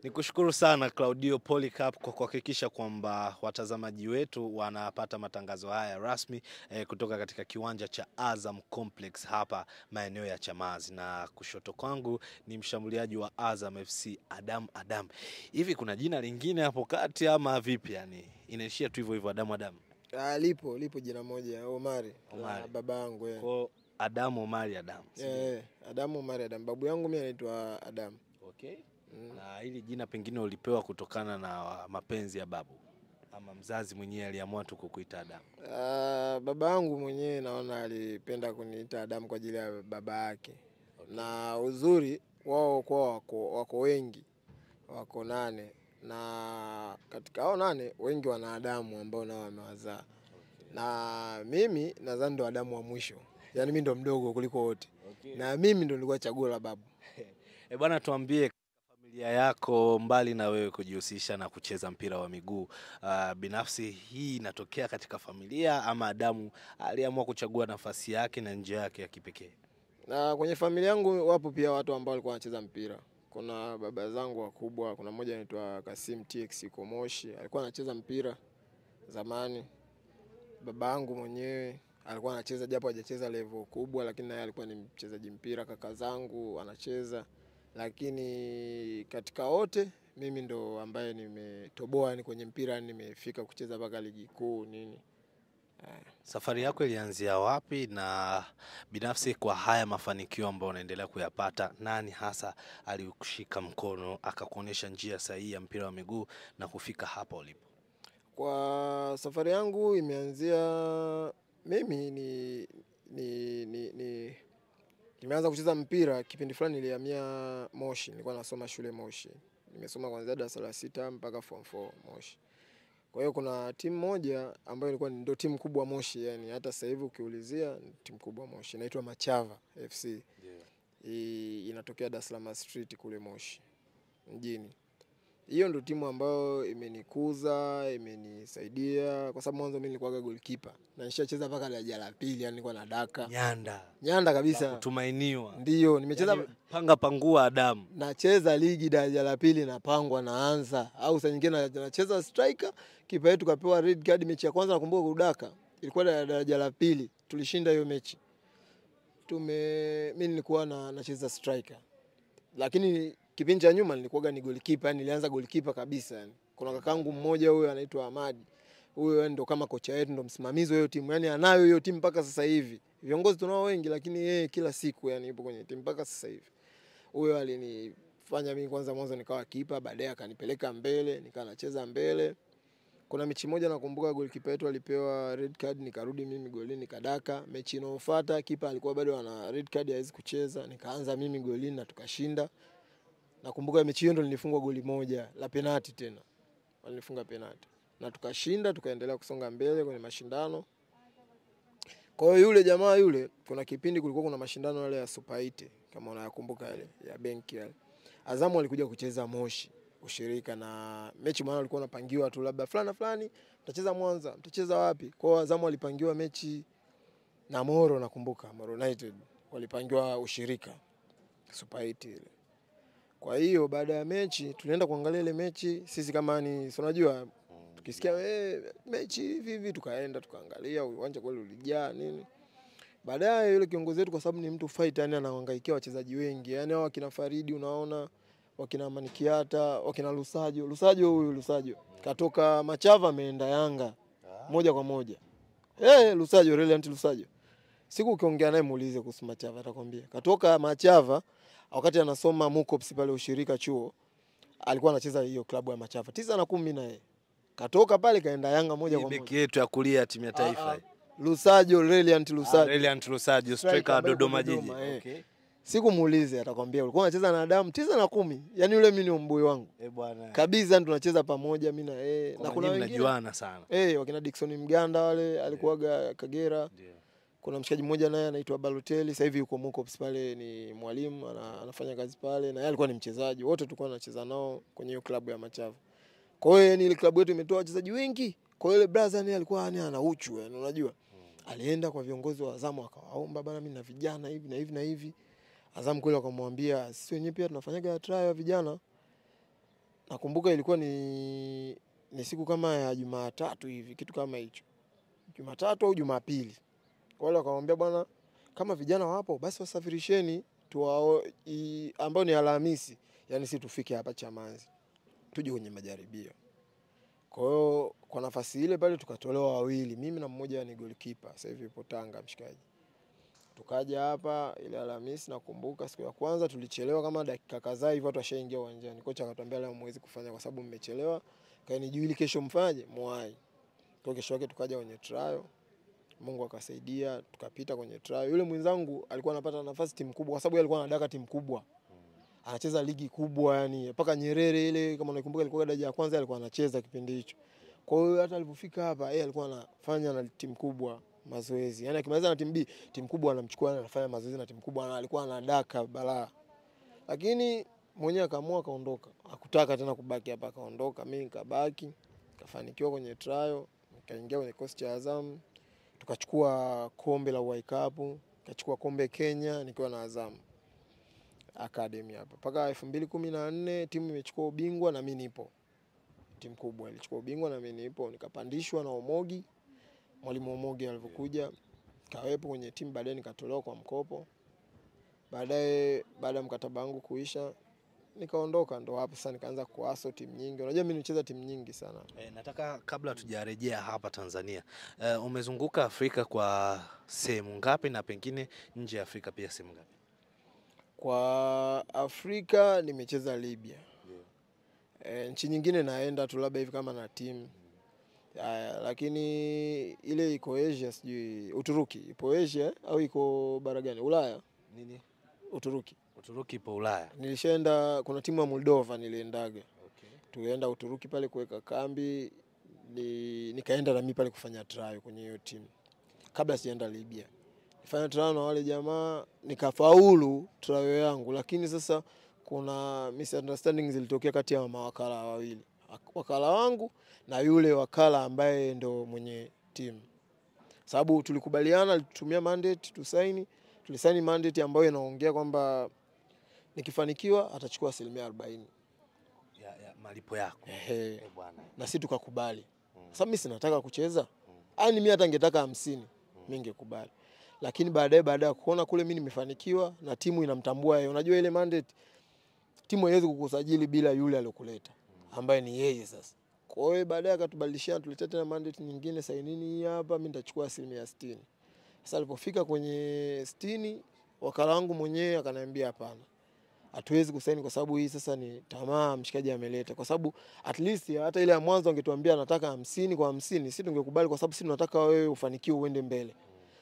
Ni kushukuru sana Claudio Polycarp kwa kuhakikisha kwamba watazamaji wetu wanapata matangazo haya rasmi eh, kutoka katika kiwanja cha Azam Complex hapa maeneo ya Chamazi, na kushoto kwangu ni mshambuliaji wa Azam FC Adam Adam. Hivi kuna jina lingine hapo kati ama vipi? Yani inaishia tu hivyo hivyo Adam Adam? Ah, lipo lipo jina moja Omari, Omari. la baba yangu eh. Kwa Adam Omari Adam. si ndio? Eh, Adamu Omari Adamu. Babu yangu mimi anaitwa Adamu. Okay. Mm. Na hili jina pengine ulipewa kutokana na mapenzi ya babu ama mzazi mwenyewe aliamua tu kukuita Adamu? Ah, baba yangu mwenyewe naona alipenda kuniita Adamu kwa ajili ya baba yake, na uzuri wao kwa wako, wako wengi, wako nane, na katika hao nane wengi wana Adamu ambao nao wamewazaa, na mimi nadhani ndo Adamu wa mwisho, yaani mimi ndo mdogo kuliko wote, na mimi ndo nilikuwa chaguo la babu. E bwana, tuambie familia yako, mbali na wewe kujihusisha na kucheza mpira wa miguu uh, binafsi hii inatokea katika familia ama Adamu aliamua kuchagua nafasi yake na njia yake ya kipekee? Na kwenye familia yangu wapo pia watu ambao walikuwa wanacheza mpira. Kuna baba zangu wakubwa, kuna mmoja anaitwa Kasim TX Komoshi, alikuwa anacheza mpira zamani. Baba yangu mwenyewe alikuwa anacheza japo hajacheza level kubwa, lakini naye alikuwa ni mchezaji mpira. Kaka zangu anacheza, lakini katika wote mimi ndo ambaye nimetoboa yani kwenye mpira, yani nimefika kucheza mpaka ligi kuu nini. Safari yako ilianzia wapi, na binafsi kwa haya mafanikio ambayo unaendelea kuyapata, nani hasa alikushika mkono akakuonyesha njia sahihi ya mpira wa miguu na kufika hapa ulipo? Kwa safari yangu imeanzia mimi ni, ni, ni, ni nimeanza kucheza mpira kipindi fulani, nilihamia Moshi, nilikuwa nasoma shule Moshi, nimesoma kuanzia darasa la sita mpaka form 4 Moshi. Kwa hiyo kuna timu moja ambayo ilikuwa ni- ndio timu kubwa Moshi, yani hata sasa hivi ukiulizia ni timu kubwa Moshi, inaitwa Machava FC. I- inatokea Dar es Salaam Street kule Moshi mjini. Hiyo ndio timu ambayo imenikuza, imenisaidia kwa sababu mwanzo mimi nilikuwa goalkeeper na nishacheza mpaka daraja la pili, yani nilikuwa na daka Nyanda nyanda la kabisa. kutumainiwa, Ndio nimecheza Yaani, panga pangua Adamu. nacheza ligi daraja la pili, napangwa naanza, au saa nyingine na- nacheza striker. Kipa yetu kapewa red card mechi ya kwanza, nakumbuka kudaka, ilikuwa da- daraja la pili, tulishinda hiyo mechi. Tume mimi nilikuwa na, nacheza striker, lakini kipindi cha nyuma nilikuwa ni goalkeeper, yani nilianza goalkeeper kabisa. Yani kuna kakangu mmoja huyo anaitwa Ahmadi, huyo yani ndo kama kocha wetu, ndo msimamizi wa hiyo timu, yani anayo hiyo timu mpaka sasa hivi. Viongozi tunao wengi, lakini yeye kila siku yani yupo kwenye timu mpaka sasa hivi huyo alinifanya mimi kwanza mwanzo nikawa kipa, baadaye akanipeleka mbele, nikawa nacheza mbele. Kuna mechi moja nakumbuka golikipa wetu alipewa red card, nikarudi mimi golini nikadaka. Mechi inayofuata kipa alikuwa bado ana red card, hawezi kucheza, nikaanza mimi golini na tukashinda. Nakumbuka mechi hiyo ndo nilifungwa goli moja la penati, tena walinifunga penati na tukashinda, tukaendelea kusonga mbele kwenye mashindano. Kwa hiyo yule jamaa yule, kuna kipindi kulikuwa kuna mashindano yale ya Super 8 kama unayakumbuka yale ya benki yale. Azamu alikuja kucheza Moshi ushirika na mechi, maana alikuwa anapangiwa tu labda fulani na fulani, mtacheza Mwanza, mtacheza wapi? Kwa hiyo Azamu alipangiwa mechi na Moro, nakumbuka Moro United walipangiwa ushirika Super 8 ile. Kwa hiyo baada ya mechi tulienda kuangalia ile mechi, sisi kama ni si unajua tukisikia eh, mechi hivi hivi, tukaenda tukaangalia, uwanja kweli ulijaa nini. Baadaye yule kiongozi wetu, kwa sababu ni mtu fight, yani anahangaikia wachezaji wengi, yani hao wakina Faridi unaona, wakina Manikiata, wakina Lusajo. Lusajo huyu Lusajo katoka Machava ameenda Yanga moja kwa moja. Eh, Lusajo Reliant Lusajo, siku ukiongea naye muulize kuhusu Machava atakwambia. Katoka Machava wakati anasoma Mukops pale ushirika chuo, alikuwa anacheza hiyo klabu ya Machava tisa na kumi na yeye katoka pale kaenda Yanga moja Hii kwa beki moja. yetu ya kulia ya timu ya Ah, taifa ah, Lusajo Reliant Ah, Lusajo Reliant Lusajo, Striker striker wa ambaye Dodoma yuko Jiji. Dodoma, eh. Okay. siku muulize atakwambia ulikuwa unacheza na Adamu tisa na kumi. Yani yule mimi ni mbui wangu Eh, bwana. kabisa, tunacheza pamoja mimi na yeye, Kwa na kuna nyinyi wengine mnajuana sana. eh, wakina Dickson Mganda wale alikuwaga Kagera. Ndio. Kuna mshikaji mmoja naye anaitwa Balotelli, sasa hivi yuko Mukops pale, ni mwalimu ana, anafanya kazi pale, na yeye alikuwa ni mchezaji. Wote tulikuwa tunacheza nao kwenye hiyo klabu ya Machavu. Kwa hiyo yani ile klabu yetu imetoa wachezaji wengi. Kwa hiyo yule brother naye alikuwa yani ana uchu yani, unajua alienda kwa viongozi wa Azamu akawaomba, bana, mimi na vijana hivi na hivi na hivi. Azamu kweli wakamwambia, sisi wenyewe pia tunafanyaga trial ya vijana. nakumbuka ilikuwa ni, ni siku kama ya Jumatatu hivi kitu kama hicho, Jumatatu au Jumapili. Wale wakamwambia bwana, kama vijana wapo basi wasafirisheni tuwao, i- ambao ni Alhamisi, yani si tufike hapa Chamazi tuje kwenye majaribio. Kwa hiyo kwa nafasi ile pale tukatolewa wawili, mimi na mmoja ni goalkeeper, sasa hivi yupo Tanga mshikaji. Tukaja hapa ile Alhamisi, nakumbuka siku ya kwanza tulichelewa kama dakika kadhaa hivi, watu washaingia uwanjani. Kocha akatuambia leo mwezi kufanya kwa sababu mmechelewa, kaeni juu ili kesho mfanye mwai. Kwa kesho yake tukaja kwenye trial, Mungu akasaidia tukapita kwenye trial. Yule mwenzangu alikuwa anapata nafasi timu kubwa, kwa sababu yeye alikuwa anadaka timu kubwa, anacheza ligi kubwa, yani mpaka Nyerere ile, kama unakumbuka, ilikuwa daraja ya kwanza, alikuwa anacheza kipindi hicho. Kwa hiyo hata alipofika hapa, yeye alikuwa anafanya na timu kubwa mazoezi, yani akimaliza na timu B, timu kubwa anamchukua, anafanya mazoezi na timu kubwa, na alikuwa anadaka balaa, lakini mwenyewe akaamua akaondoka, hakutaka tena kubaki hapa, akaondoka. Mimi nikabaki, nikafanikiwa kwenye trial, nikaingia kwenye kikosi cha Azam, tukachukua kombe la World Cup, nikachukua kombe Kenya nikiwa na Azam Academy hapa mpaka elfu mbili kumi na nne timu imechukua ubingwa na mimi nipo. Timu kubwa ilichukua ubingwa na mimi nipo, nikapandishwa na Omogi. Mwalimu Omogi alivyokuja kawepo kwenye timu, baadaye nikatolewa kwa mkopo. Baadaye baada ya mkataba wangu kuisha nikaondoka, ndo hapo sasa nikaanza kuaso timu nyingi. Unajua mimi nimecheza timu nyingi sana. E, nataka kabla tujarejea hapa Tanzania, e, umezunguka Afrika kwa sehemu ngapi na pengine nje ya Afrika pia sehemu ngapi? Kwa Afrika nimecheza Libya. E, nchi nyingine naenda tu labda hivi kama na timu Aya, lakini ile iko Asia, sijui Uturuki ipo Asia eh? au iko bara gani? Ulaya, Nini? Uturuki. Uturuki ipo Ulaya. Nilishaenda, kuna timu ya Moldova niliendaga, Okay. tulienda Uturuki pale kuweka kambi ni, nikaenda nami pale kufanya trial kwenye hiyo timu kabla sijaenda Libya. Nifanya trial na wale jamaa nikafaulu trial yangu, lakini sasa kuna misunderstanding zilitokea kati ya mawakala wawili, wakala wangu na yule wakala ambaye ndo mwenye timu, sababu tulikubaliana, alitumia mandate tusaini, tulisaini mandate ambayo inaongea kwamba nikifanikiwa atachukua asilimia arobaini. Ya, ya, malipo yako. Ehe, Eh, bwana. na si tukakubali, sababu mimi sinataka kucheza, yani mimi hata ningetaka hamsini mimi ningekubali, lakini baadaye baada ya kuona kule mimi nimefanikiwa na timu inamtambua yeye, unajua ile mandate, timu haiwezi kukusajili bila yule aliyokuleta ambaye ni yeye sasa. Kwa hiyo baadaye akatubadilishana, tuletea tena mandate nyingine, sainini hii hapa, mimi nitachukua asilimia sitini. Sasa alipofika kwenye sitini, wakala wangu mwenyewe akaniambia hapana, hatuwezi kusaini kwa sababu hii sasa ni tamaa mshikaji ameleta, kwa sababu at least hata ile ya mwanzo angetuambia nataka hamsini kwa hamsini, sisi tungekubali kwa sababu sisi tunataka wewe ufanikiwe uende mbele,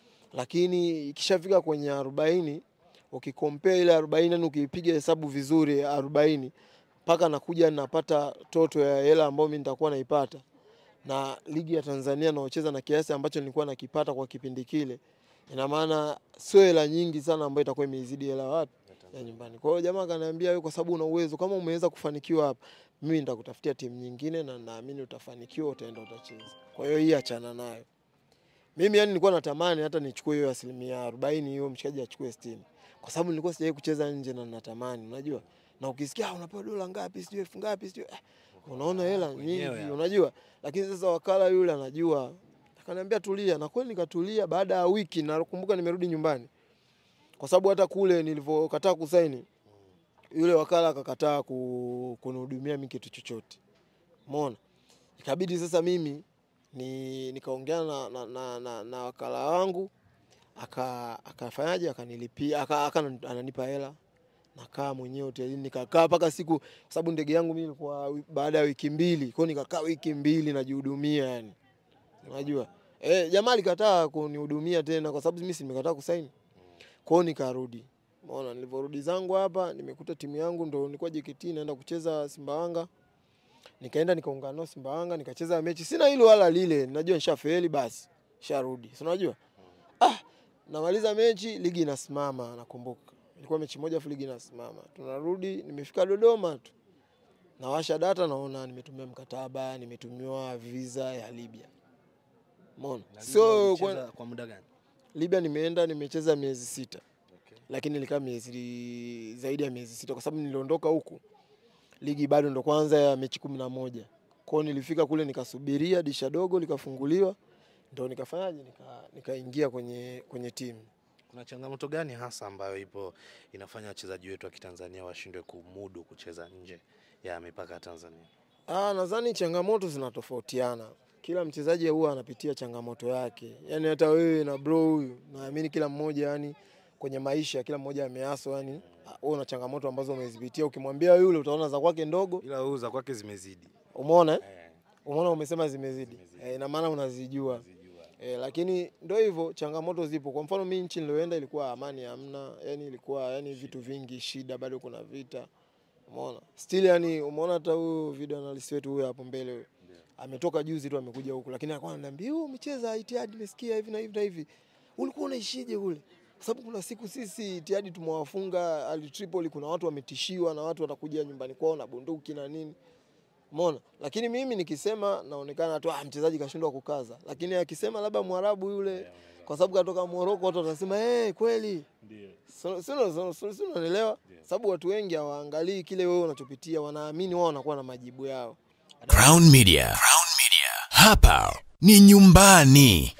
lakini ikishafika kwenye arobaini ukikompea ile arobaini yani ukipiga hesabu vizuri arobaini mpaka nakuja napata toto ya hela ambayo mimi nitakuwa naipata na ligi ya Tanzania naocheza na kiasi ambacho nilikuwa nakipata kwa kipindi kile, ina maana sio hela nyingi sana ambayo itakuwa imeizidi hela wapi ya nyumbani. Kwa hiyo jamaa akaniambia wewe, kwa sababu una uwezo, kama umeweza kufanikiwa hapa, mimi nitakutafutia timu nyingine na naamini utafanikiwa, utaenda utacheza. Kwa hiyo hii achana nayo. Mimi yani nilikuwa natamani hata nichukue hiyo asilimia arobaini hiyo mshikaji achukue sitini kwa sababu nilikuwa sijawahi kucheza nje na natamani, unajua na ukisikia "Ah, unapewa dola ngapi sijui elfu ngapi sijui eh, unaona hela Wenyewe nyingi hapo. unajua, lakini sasa wakala yule anajua, akaniambia tulia, na kweli nikatulia. Baada ya wiki nakumbuka nimerudi nyumbani, kwa sababu hata kule nilivyokataa kusaini yule wakala akakataa ku- kunihudumia mimi kitu chochote, umeona. Ikabidi sasa mimi ni nikaongea na, na, na, na, na wakala wangu aka akafanyaje akanilipia aka, aka ananipa hela nakaa mwenyewe hotelini nikakaa mpaka siku, kwa sababu ndege yangu mimi ilikuwa wi- baada ya wiki mbili, kwa hiyo nikakaa wiki mbili najihudumia, yani unajua eh, jamaa alikataa kunihudumia tena kwa sababu mimi si nimekataa kusaini. Kwa hiyo nikarudi, umeona, nilivyorudi zangu hapa nimekuta timu yangu ndo nilikuwa JKT naenda kucheza Simbawanga, nikaenda nikaungana nao Simbawanga nikacheza mechi, sina hilo wala lile, najua nishafeli, basi sharudi, si unajua ah, namaliza mechi, ligi inasimama, nakumbuka ilikuwa mechi moja afu ligi inasimama, tunarudi, nimefika Dodoma tu nawasha data, naona nimetumia mkataba, nimetumiwa visa ya Libya, umeona. Na So Libya kwa, ulicheza kwa muda gani? Libya nimeenda nimecheza miezi sita Okay. lakini nilikaa miezi zaidi ya miezi sita kwa sababu niliondoka huku ligi bado ndo kwanza ya mechi kumi na moja kwao. Nilifika kule nikasubiria disha dogo likafunguliwa, ndo nikafanyaje, nika- nikaingia kwenye, kwenye timu. Kuna changamoto gani hasa ambayo ipo inafanya wachezaji wetu wa Kitanzania washindwe kumudu kucheza nje ya mipaka ya Tanzania? Ah, nadhani changamoto zinatofautiana. Kila mchezaji huwa anapitia changamoto yake, yaani hata wewe na bro huyu, naamini kila mmoja yani kwenye maisha kila mmoja ameaso, yani wewe una changamoto ambazo umezipitia. Ukimwambia yule utaona za kwake ndogo, Ila huu za kwake zimezidi. umeona eh? Eh, Umeona, umesema zimezidi, eh, ina maana unazijua eh, lakini ndio hivyo, changamoto zipo. Kwa mfano mimi nchi nilioenda ilikuwa amani hamna, yani ilikuwa yani vitu vingi, shida, bado kuna vita, umeona still, yani umeona hata huyu video analyst wetu huyo hapo mbele huyo ametoka juzi tu amekuja huku, lakini alikuwa ananiambia wewe umecheza Itihad, nimesikia hivi na hivi na hivi, ulikuwa unaishije kule? Kwa sababu kuna siku sisi Itihad tumewafunga Al Tripoli, kuna watu wametishiwa na watu watakuja nyumbani kwao na bunduki na nini, umeona. Lakini mimi nikisema naonekana tu ah, mchezaji kashindwa kukaza, lakini akisema labda Mwarabu yule kwa sababu katoka Moroko, watu watasema eh, kweli So- sio- sio- sio- sio, unanielewa? Sababu watu wengi hawaangalii kile wewe unachopitia, wanaamini wao wanakuwa na majibu yao. Crown Media. Crown Media. Hapa ni nyumbani.